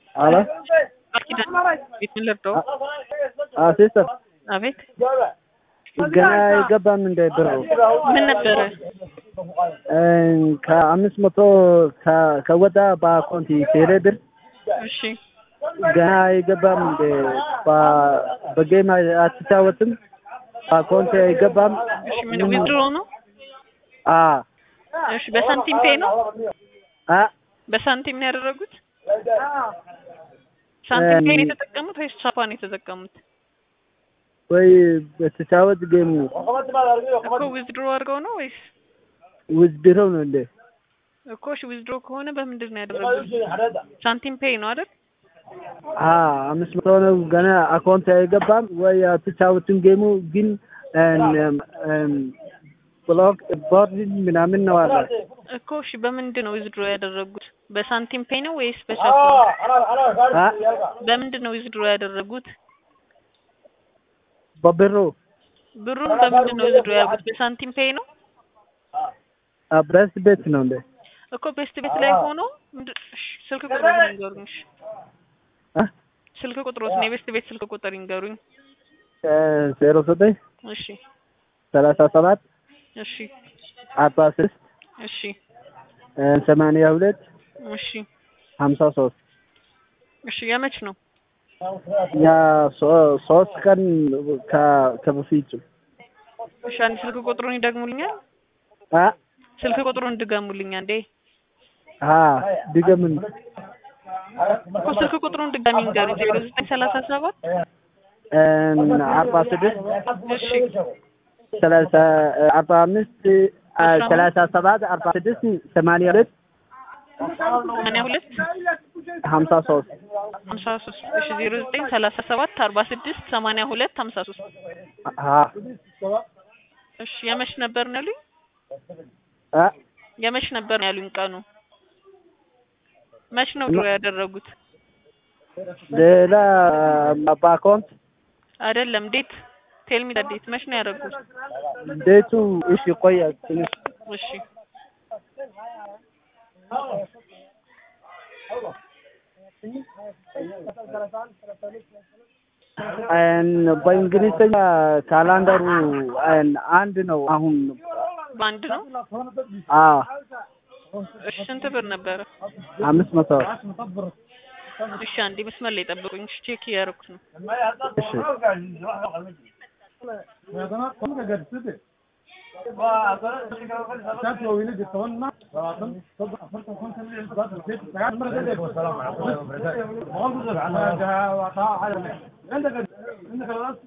Alô? Aqui da ቤት ምን ልርዳው? አዎ ሲስተር አቤት ገና አይገባም እንደ ብሩ ምን ነበረ? ከአምስት መቶ ከ- ከወጣ በአካውንት ቴሌ ብር እሺ ገና አይገባም እንደ በ- በጌም አትጫወትም በአካውንት አይገባም እሺ ምን ዊዝድሮ ነው? አ እሺ በሳንቲም ፔ ነው? አ በሳንቲም ነው ያደረጉት? ሳንቲም ፔ ነው የተጠቀሙት ወይስ ቻፓ ነው የተጠቀሙት? ወይ በተጫወት ጌም ነው እኮ ዊዝድሮ አድርገው ነው ወይስ ውዝድረው ነው እንደ እኮ እሺ ዊዝድሮ ከሆነ በምንድን ነው ያደረጉት? ሳንቲም ፔይ ነው አይደል? አ አምስት መቶ ነው ገና አካውንት አይገባም ወይ አትጫወትም ጌሙ ግን እን- እን ብሎክ ቦርድ ምናምን ነው አለ እኮ እሺ በምንድን ነው ዊዝድሮ ያደረጉት? በሳንቲም ፔይ ነው ወይስ በቻፓ? አ በምንድን ነው ዊዝድሮ ያደረጉት? በብሩ ብሩን በምንድን ነው ዊዝድሮ ያደረጉት? በሳንቲም ፔይ ነው? ብረስ ቤት ነው እንደ እኮ ቤስት ቤት ላይ ሆኖ ምንድን እሺ ስልክ ቁጥሩን ይንገሩኝ። እሺ አ ስልክ ቁጥሮትን የቤስት ቤት ስልክ ቁጥር ይንገሩኝ። ዜሮ ዘጠኝ እሺ ሰላሳ ሰባት እሺ አርባ ስድስት እሺ ሰማንያ ሁለት እሺ ሀምሳ ሶስት እሺ የመች ነው? እኛ ሶ- ሶስት ቀን ከ- ከበፊቱ እሺ አንድ ስልክ ቁጥሩን ይደግሙልኛል? አ ስልክ ቁጥሩን ድገሙልኝ አንዴ። አ ድገምን እኮ ስልክ ቁጥሩን ድጋሚ ንገሩኝ። ዜሮ ዘጠኝ ሰላሳ ሰባት እን አርባ ስድስት እሺ ሰላሳ አርባ አምስት አ ሰላሳ ሰባት አርባ ስድስት ሰማንያ ሁለት ሰማንያ ሁለት ሀምሳ ሶስት ሀምሳ ሶስት እሺ ዜሮ ዘጠኝ ሰላሳ ሰባት አርባ ስድስት ሰማንያ ሁለት ሀምሳ ሶስት አ እሺ የመች ነበር ነው ያሉኝ? አ የመች ነበር ነው ያሉኝ ቀኑ? መች ነው ድሮ ያደረጉት? ሌላ በአካውንት አይደለም ዴት ቴልሚ ዴት መች ነው ያደረጉት? ቤቱ እሺ ቆያ ትንሽ እሺ እን በእንግሊዝኛ ካላንደሩ እን አንድ ነው አሁን በአንድ ነው? አ እሺ ስንት ብር ነበረ? አምስት መቶ እሺ አንዴ መስመር ላይ ጠብቁኝ። እሺ ቼክ እያደረኩት ነው። እሺ Thank you.